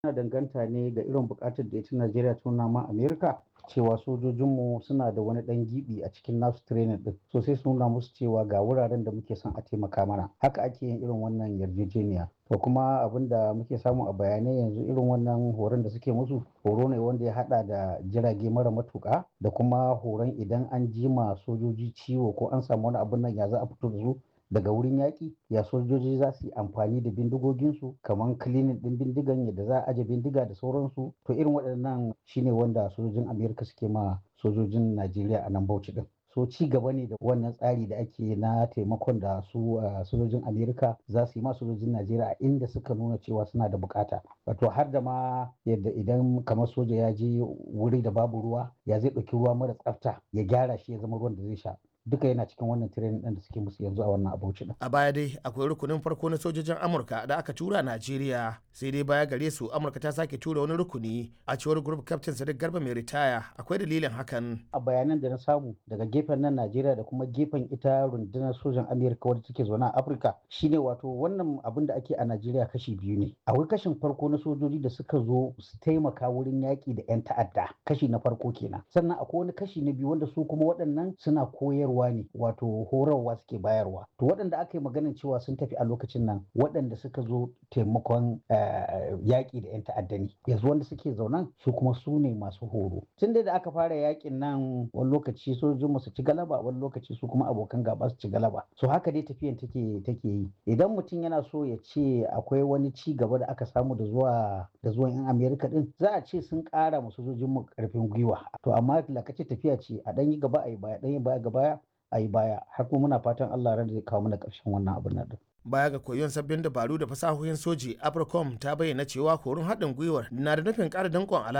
yana danganta ne ga irin buƙatar da ita Najeriya ta nuna ma Amerika cewa sojojinmu suna da wani ɗan gibi a cikin nasu training ɗin so sai su nuna musu cewa ga wuraren da muke son a taimaka mana haka ake yin irin wannan yarjejeniya to kuma abin da muke samu a bayanai yanzu irin wannan horon da suke musu horo ne wanda ya hada da jirage mara matuka da kuma horon idan an jima sojoji ciwo ko an samu wani abin nan ya za a fito da su daga wurin yaƙi ya sojoji za su yi amfani da bindigoginsu kamar kilinin ɗin bindigan yadda za a aje bindiga da sauransu to irin waɗannan shine wanda sojojin amerika suke ma sojojin najeriya a nan bauchi ɗin so ci gaba ne da wannan tsari da ake na taimakon da su sojojin amerika za su yi ma sojojin najeriya a inda suka nuna cewa suna da bukata wato har da ma yadda idan kamar soja ya je wuri da babu ruwa ya zai ɗauki ruwa mara tsafta ya gyara shi ya zama ruwan da zai sha duka yana cikin wannan training ɗin da suke musu yanzu a wannan abuci din. A baya dai akwai rukunin farko na sojojin Amurka da aka tura Najeriya sai dai baya gare su Amurka ta sake tura wani rukuni a cewar group captain Sadiq Garba mai ritaya akwai dalilin hakan. A bayanan da na samu daga gefen nan Najeriya da kuma gefen ita rundunar sojan Amerika wadda take zaune a Afirka shine wato wannan abin da ake a Najeriya kashi biyu ne. Akwai kashin farko na sojoji da suka zo su taimaka wurin yaƙi da 'yan ta'adda kashi na farko kenan. Sannan akwai wani kashi na biyu wanda su kuma waɗannan suna koyar koyarwa ne wato horarwa suke bayarwa to waɗanda aka yi maganin cewa sun tafi a lokacin nan waɗanda suka zo taimakon yaƙi da 'yan ta'adda ne yanzu wanda suke zaunan su kuma su ne masu horo tun da aka fara yaƙin nan wani lokaci sojojinmu su ci galaba wani lokaci su kuma abokan gaba su ci galaba so haka dai tafiyan take take yi idan mutum yana so ya ce akwai wani ci gaba da aka samu da zuwa da zuwan 'yan amerika din za a ce sun ƙara ma sojojinmu ƙarfin gwiwa to amma lakace tafiya ce a ɗan yi gaba a yi baya ɗan yi baya ga baya a yi baya har kuma muna fatan Allah ran zai kawo mana ƙarshen wannan abin nan baya ga koyon sabbin dabaru da fasahohin soji apricom ta bayyana cewa horon haɗin gwiwar na da nufin ƙara danƙon